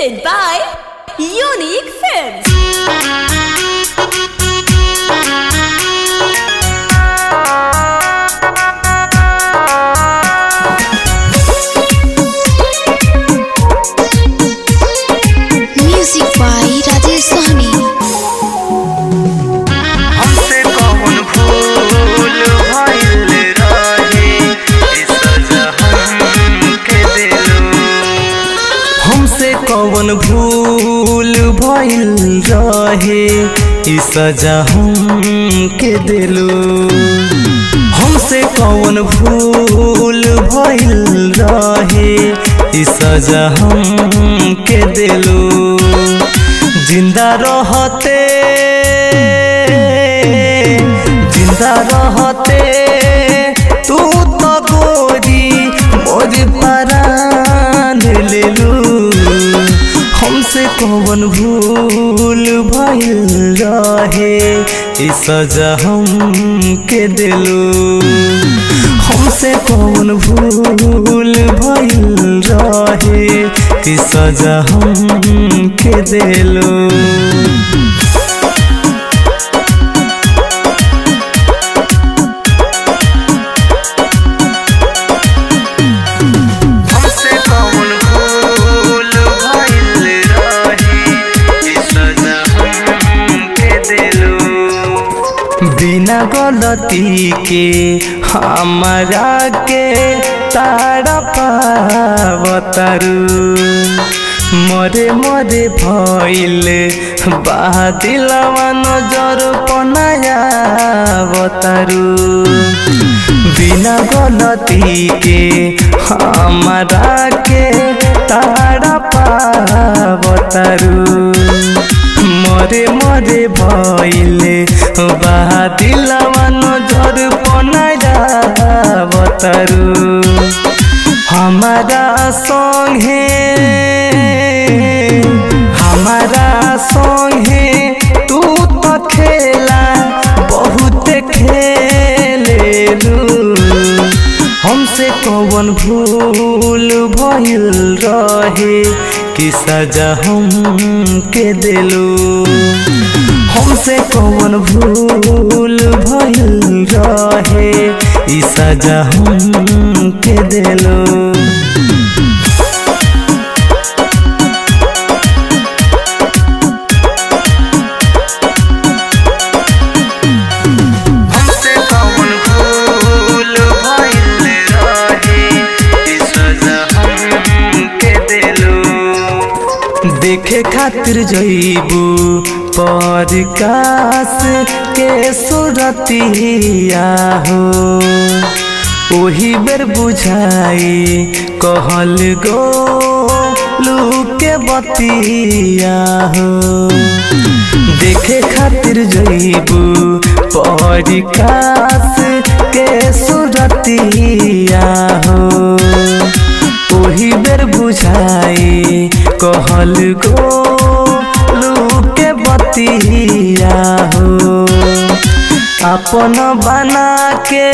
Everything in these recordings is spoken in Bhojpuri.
presented by Unique Films. Music by Rajesh Sahni. हमसे कौन भूल भइल रहे ई सजा हमके दिलो हमसे कौन भूल भइल रहे ई सजा हमके दिलो हमसे कौन भूल भइल रहे ई सजा हमके दिलो जिंदा रहते जिंदा रहते तू तो गोरी मोर परान लेलू हमसे कौन भूल भइल रहे ई सजा हमके दिलू हमसे कौन भूल भइल रहे ई सजा हमके दिलू हमसे कौन भूल भइल रहे ई सजा हमके दिलो बिना गलती के हमारा के तारा पावतारू मरे मरे भइल बादिलवा नजर पनाया बतारू बिना गलती के हमारा के तारा पावतारू मरे मरे भइले बादिलवा नजर पनाया बतारू हमारा संगे हमारा संगे तू तो खेला बहुत खेलेलू हमसे कौन भूल भइल रहे कि सजा हमके दिलू हमसे कौन भूल भइल रहे ई सजा हमके दिलू हमसे कौन भूल भइल रहे ई सजा हमके दिलू देखे खातिर जइबू परकाश के सुरतिया हो ओही बेर बुझाई कहल गो लूके बतिया हो देखे खातिर जइबू परिकाश के सुरतिया हो ओही बेर बुझाई कहल गो लूके बतिया हो अपन बना के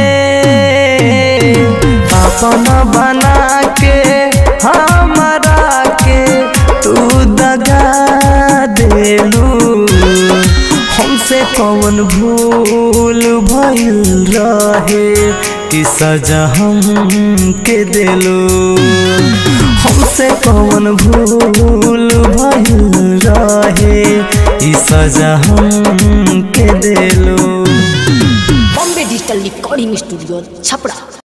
अपन बना के हमारा के तू दगा देलू हमसे कौन भूल भइल रहे कि सजा हमके दिलू हमसे कौन भूल भइल रहे ई सजा हमके दिलू Bombay Digital Recording Studio, Chapra.